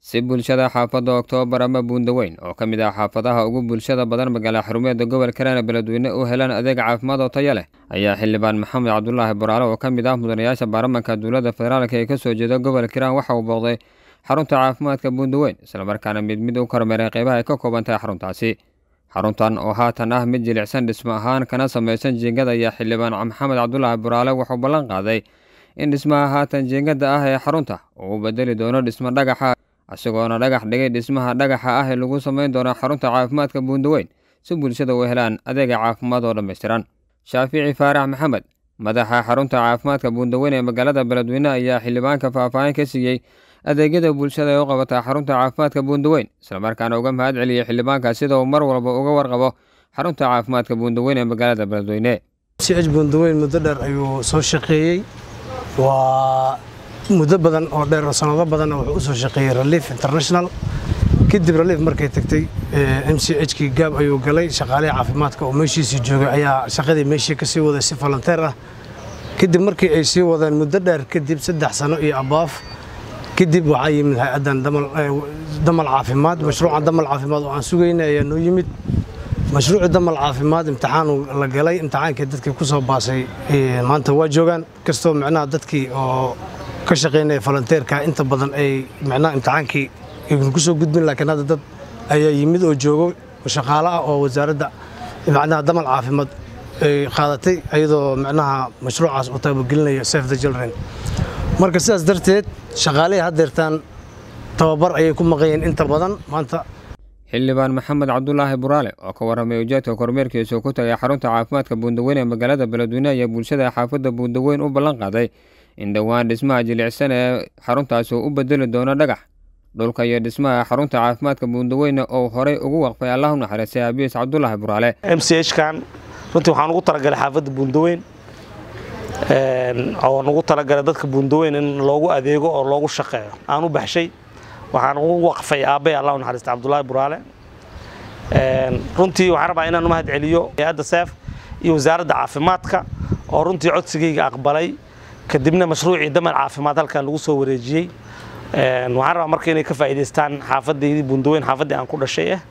si bulshada xaafadda oktoobar ama buundaweyn oo ka mid ah xaafadaha ugu bulshada badan magaala xarumeeda gobolka hiiraan beledweyne u helaan adeeg caafimaad oo tayo leh ayaa xildhibaan maxamed cabdulaahi boraale oo ka mid ah mudanayaasha baarlamanka dowladda federaalka ee ka soo jeeda gobolka hiiraan waxa uu booqday xarunta caafimaadka buundaweyn islamarkaana mid mid u kormeeray qeybaha ay ka kooban tahay xaruntaasi xaruntan oo haatan ah mid jilicsan dhismo ahaan kana samaysan jiingada ayaa xildhibaan maxamed cabdulaahi boraale wuxuu ballan qaaday in dhismaha haatan jiingada ah ee xarunta uu u bedeli doono dhismo dhagaxa isagoona dhagax dhigay dhismaha dhagaxa ah ee lagu samayn doono xarunta caafimaadka buundaweyn si bulshada u helaan adeega caafimaad oo dhammaystiran shaafici faarax maxamed madaxa xarunta caafimaadka buundaweyn ee magaalada beledweyne ayaa xildhibaanka faahfaahin ka siiyey adeegyada bulshada ee u qabata xarunta caafimaadka buundaweyn islamarkaana uga mahad celiyey xildhibaanka sida uu mar walba uga warqabo xarunta caafimaadka buundaweyn ee magaalada beledweyne ch buundaweyn muddo dheer ayuu soo shaqeeyey waa muddo badan oo dheer oo sanado badanna wuxuu u soo shaqeeyey relief international kadib relief markay tagtay m c h kii gaab ayuu galay shaqaalihii caafimaadka oo meeshiisii joogay ayaa shaqadii meeshii ka sii waday si volonteer ah kadib markii ay sii wadeen muddo dheer kadib saddex sano iyo abaaf kadib waxaa yimid hay-addan damal caafimaad mashruuca damal caafimaad oo aan sugaynay ayaa noo yimid mashruuci damal caafimaad imtixaan la galay imtixaankii dadkii ku soo baasay maanta waa joogaan kastoo micnaha dadkii oo ka shaqaynaya volonteerka inta badan ay micnaha imtixaankii aynu ku soo gudbin laakiin hadda dad ayaa yimid oo joogo shaqaale ah oo wasaaradda micnaha damal caafimaad ay qaadatay iyadoo micnaha mashruucaas uu taabagelinaya safe the children marka sidaas darteed shaqaalihii haddeertaan tababar ayay ku maqanyeen inta badan maanta xildhibaan maxamed cabdulaahi buraale oo ka warramay ujeedka kormeerkiisuu ku tagay xarunta caafimaadka buundaweyn ee magaalada beledweyne ayaa bulshada xaafadda buundaweyn u ballan qaaday in dhowaan dhismaha jilicsan ee xaruntaasi u bedeli doono dhagax dhulka iyo dhismaha xarunta caafimaadka buundaweyne oo horey ugu waqfay allahu naxariistay abiis cabdulaahi buraale m c h kan runtii waxaan ugu talagalay xaafadda buundaweyn oo nugu talagalay dadka buundaweyn in loogu adeego oo loogu shaqeeyo aan u baxshay waxaan ugu waqfay aabbay allahu naxariistay cabdulaahi buraale runtii waxaan rabaa inaan u mahad celiyo hay-adda seef iyo wasaaradda caafimaadka oo runtii codsigayga aqbalay kadibna mashruucii damal caafimaad halkan lagu soo wareejiyey waxaan rabaa marka inay ka faa'iidaystaan xaafadaydii buundaweyn xaafaddii aan ku dhashay ah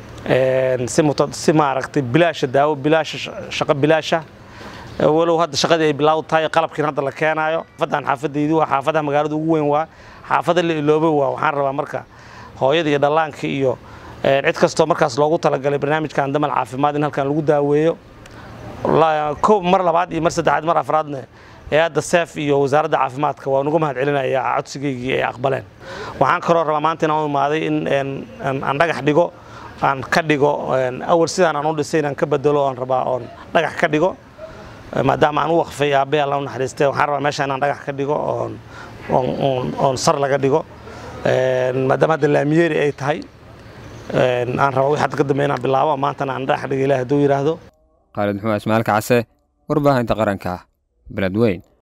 si maaragtay bilaasha daawo bilaasha shaqo bilaasha walow hadda shaqadii ay bilaawd tahay qalabkiin hadda la keenaayo xaafadan xaafadaydii waa xaafadaha magaalada ugu weyn waa xaafada la iloobay waa waxaan rabaa marka hooyada iyo dhallaanka iyo cid kastoo markaas loogu talagalay barnaamijkan damal caafimaad in halkan lagu daaweeyo kow mar labaad iyo mar saddexaad mar afraadna hay-adda seef iyo wasaaradda caafimaadka waan uga mahad celinaya codsigaygii ay aqbaleen waxaan kaloo rabaa maanta inaan u imaaday in aan dhagax dhigo aan ka dhigo awal sidaan aan u dhisay inaan ka bedelo oon rabaa oon dhagax ka dhigo maadaama aan u waqfay aabbay alla u naxariistay waxaan rabaa meesha inaan dhagax ka dhigo oon oon sar laga dhigo maadaama hadda laamiyeeri ay tahay aan rabaa wixii hadda ka dambeya inaan bilaabo maantana aan dhagax dhigo ilaah hadduu yidhaahdo khaalid maxumed ismaalka case warbaahinta qaranka beledweyn